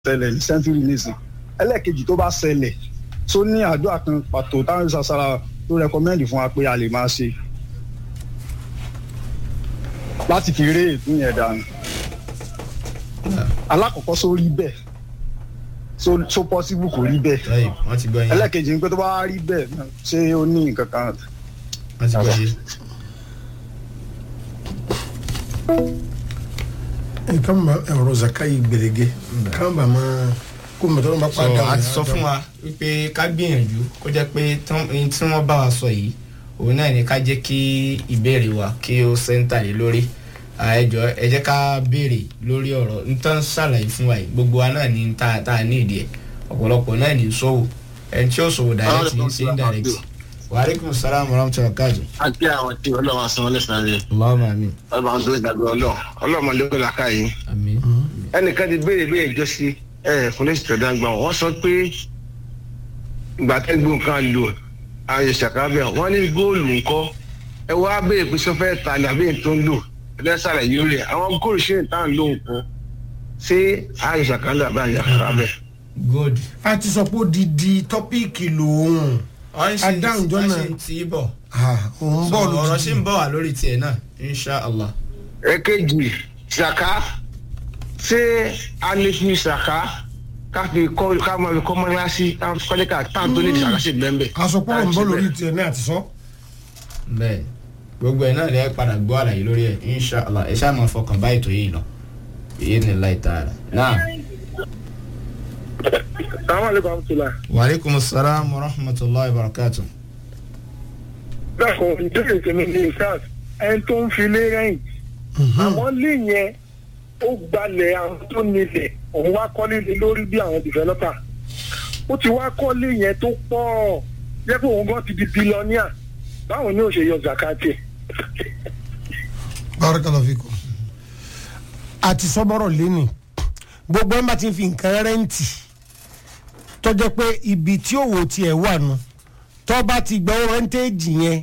ṣẹlẹ̀ ní sẹ́ńtúrì nìsín ẹlẹ́ẹ̀kejì tó bá ṣẹlẹ̀ tó ní àdúrà kan pàtó táwọn ìsàsára tó rẹkọmẹ́ndì fún wa pé a lè máa ṣe láti fi ré ètò yẹn dànù alákọ̀ọ́kọ́ só rí bẹ́ẹ̀ so so possible kò rí bẹ́ẹ̀ Tọ́yì, wọ́n ti gbọ́ yín. ẹlẹ́ẹ̀kejì ni pé tó bá rí bẹ́ẹ̀ náà, ṣé ó ní nǹkan kan wọ́n ti gbọ́ yín. nǹkan bá ọ̀rọ̀ zaka yìí gbèrègé nǹkan bá máa kó mọ̀tọ́ ló bá sọ padà a ti sọ fún wa wípé ká gbìyànjú kó jẹ́ pé tán- ohun tí wọ́n bá wa sọ yìí òun náà ní ká jẹ́ kí ìbéèrè wa kí ó sẹ́ńtà lé lórí Ah, ẹ jọ̀ọ́ ẹ jẹ́ ká béèrè lórí ọ̀rọ̀ nǹkan ṣàlàyé fún wa yìí gbogbo wa náà ní ta ta ní ìdí ẹ̀ ọ̀pọ̀lọpọ̀ náà ní sọ́wọ́ ẹni tí ó sọ̀wọ́ direct ní ṣe indirect wàhálẹ́kùn sàlámù rahmatulah káàdùn. a kí àwọn tí ọlọ́wọ́ san ọlẹ́sàn rẹ̀ Allahumma amin. ọlọ́wọ́ tó ìdàgbọ́ ọlọ́ ọlọ́mọ lóko làkà yìí. amin. ẹnìkan ti béèrè bí ẹjọ́ sí ẹ kúnlẹ̀ sí tọ̀dá gbà wọ́n sọ pé ìgbà tẹ́gbọ̀n kan lò ààyè ṣàkábẹ̀ wọ́n ní góòlù ńkọ́ ẹ wá béèrè pé sọfẹ́ ta ni àbí ètò ń lò ẹlẹ́sàlẹ̀ yìí rẹ̀ àwọn góòlù ṣe ń tàn lò nǹkan ṣé ààyè ṣàkábẹ̀ àbí ààyè ṣàkábẹ̀. good. a ti sọ pé odidi tọ́píìkì lòun wọ́n ṣe Adáhùn jọ wọ́n náà. ṣe ń tí bọ̀. òun So, bọ́ọ̀lù ọ̀rọ̀ ṣì ń bọ̀ wá lórí tiẹ̀ náà insha allah. èkejì ṣàká ṣé a lè fi ṣàká ká fi kọ́ ká máa fi kọ́ mọ́lásí ká fi kọ́lé ká táwọn tó ní ṣàká sí bẹ́ẹ̀ bẹ́ẹ̀. asopọ̀ òun bọ́ọ̀lù orí tiẹ̀ náà ti sọ. bẹ́ẹ̀ gbogbo ẹ̀ náà lè padà gbọ́ àlàyé lórí ẹ̀ insha allah ẹ ṣáà máa fọkàn bá ètò yìí lọ èyí ni láì tààrà. náà Assalamu alaikum warahmatullah. wàhálẹ́kùn salaam wa rahmatulahi wa barakatu. bẹ́ẹ̀ kò ìdílé tèmi ní ìsáàs ẹni tó ń fi lé rẹ́yìn àmọ́ lé yẹn ó gbalẹ̀ àwọn tó nílẹ̀ òun wá kọ́lé lé lórí bí àwọn developer ó ti wá kọ́lé yẹn tó pọ̀ jẹ́ pé òun gan ti di billionaire báwo ni ó ṣe yọ zakati barakallahu fikum. a ti sọ bọ́rọ̀ lẹ́nu gbogbo ẹ̀ ń bá ti fi nǹkan rẹ́ǹtì tọ́jọ́ pé ibi tí òwò tiẹ̀ wà nù tọ́ bá ti gbọ́ rẹ́ǹtẹ́ẹ̀jì yẹn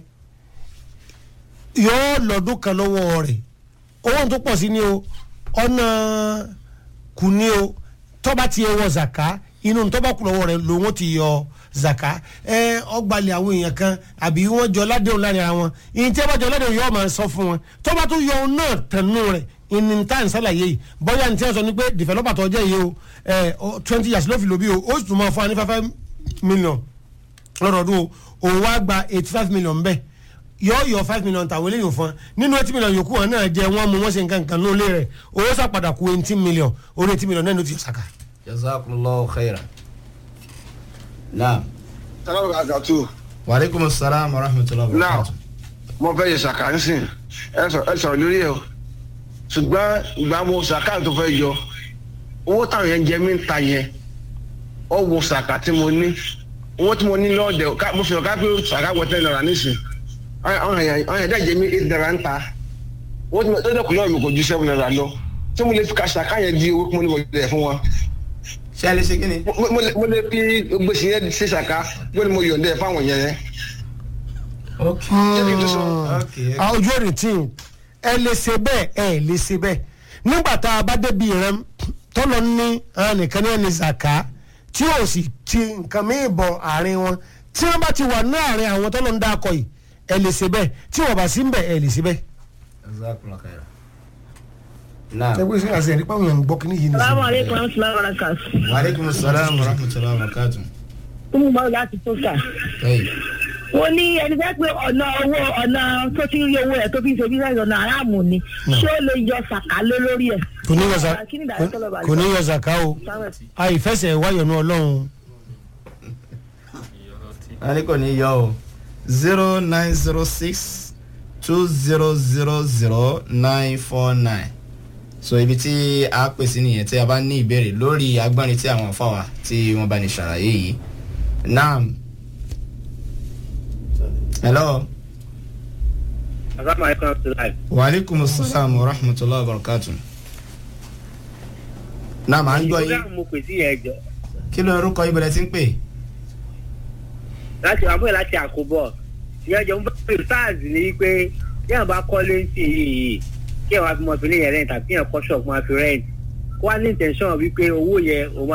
yóò lọ́dún kan lọ́wọ́ rẹ̀ owó tó pọ̀ sí ni o ọ̀nà kù ni o tọ́ bá ti yẹ wọ zaka inú tọ́ bá kù lọ́wọ́ rẹ̀ lòun ti yọ zaka ẹ ọgbàlẹ̀ àwọn èèyàn kan àbí wọ́n jọ ládéhùn láàrin ara wọn ìyẹn tí ẹ bá jọ ládéhùn yóò máa sọ fún wọn tọ́ bá tún yọ ohun náà tẹ̀nu rẹ̀ ìní tá à ń sálàyé yìí bóyá ní tí wọ́n sọ ni pé developer tó jẹ́ yìí o ẹ twenty years ló fi lò bí o ó sì tún máa fún wa ní five five million lọ́dọọdún o òun wá gba eighty five million bẹ́ẹ̀ yọ yọ five million tàwọn eléyìí fún wa nínú eighty million yòókù wọn náà jẹ wọn mú wọn ṣe nǹkan kan lólè rẹ owó sàpadà kú eighty million orí eighty million náà ló ti yọ sàkà. jazakumullahu khairan. naam sálámù àgàtú wàhálẹ́kùn salaam wa rahmatulahi wa Now. barakatu. mo fẹ́ yẹ ṣàká nísìn ẹ sọ- ẹ sọ̀rọ̀ lórí ẹ̀ o ṣùgbọ́n ìgbà mo ṣàká tó fẹ́ yọ owó táwọn yẹn jẹ mí ń ta yẹn ọ wo ṣàká tí mo ní owó tí mo ní lọ́ọ̀dẹ̀ ká- mo fi hàn ká pé ṣàká wọ ten naira nísìn àwọn yẹn àwọn yẹn dẹ́ jẹ mí eight naira ń ta owó tí mo tó dẹ́kun lọ́ọ̀ mi kò ju seven naira lọ tí mo lè fi ka ṣàká yẹn di owó tí mo ní wọlé fún wọn ṣé ẹ lè ṣe kí ni. mo mo lè mo lè fi gbèsè yẹn ṣe ṣàká bó ni mo yọ̀ǹdẹ̀ fáwọn yẹn yẹn. ok Jẹ́ kí n tó sọ. ok àwọn ojú èrè tí ẹ lè ṣe bẹ́ẹ̀ ẹ lè ṣe bẹ́ẹ̀ nígbà tá a bá débi rẹ tọ́lọ ní àwọn nìkan ní ẹni zaka tí ò sì ti nǹkan míì bọ̀ àárín wọn tí wọ́n bá ti wà ní àárín àwọn tọ́lọ ń dákọ̀ yìí ẹ lè ṣe bẹ́ẹ̀ tí wọ́n bá sí ń bẹ̀ ẹ lè ṣe bẹ́ẹ̀. jazakumullahu khairan. naam ẹgbẹ́ sí àṣẹ nípa àwọn èèyàn gbọ́ kí ní yìí nìyí. Salamu alaikum warahmatullahi wabarakatuh. wàhálẹ́kùn salaam wa rahmatulahi wa barakatu. Fún mi láti tó kà. tọ́yì Wọ́n ní ẹni fẹ́ pé ọ̀nà owó ọ̀nà tó ti ń rí owó ẹ̀ tó fi ń ṣe bísíǹsì ọ̀nà aráàmù ni. Ṣé ó lè yọ sàkálé lórí ẹ̀? kò ní yọ za- Kí ni ìdájọ́ tó lọ bàjẹ́? kò ní yọ zaka o àìfẹsẹ̀ wáyọ̀nù ọlọ́run wàhálẹ́ kò ní yọ o zero nine zero six two zero zero zero nine four nine so ibi tí a pè sí nìyẹn tí a bá ní ìbéèrè lórí agbọ́nrin tí àwọn afáwà tí wọ́n bá ní ṣàlàyé yìí naam hello Assalamu alaikum warahmatullahi. waaleykum salaam wa rahmatulahi wa barakatu naam à ń gbọ́ yín mo pè sí yẹn jọ kí ló ń rúkọ ibẹ̀rẹ̀ tí ń pè láti àbúrò láti àkóbọ̀ ìyẹn jọ ń bá pè sars ní pé yẹn bá kọ́lé sí yìí kí ẹ̀ wá fi mọ̀ fi lé yẹn rẹ̀ tàbí yẹn kọ́ ṣọ̀ọ̀kan wá fi rẹ̀ kó wá ní intention wípé owó yẹn òun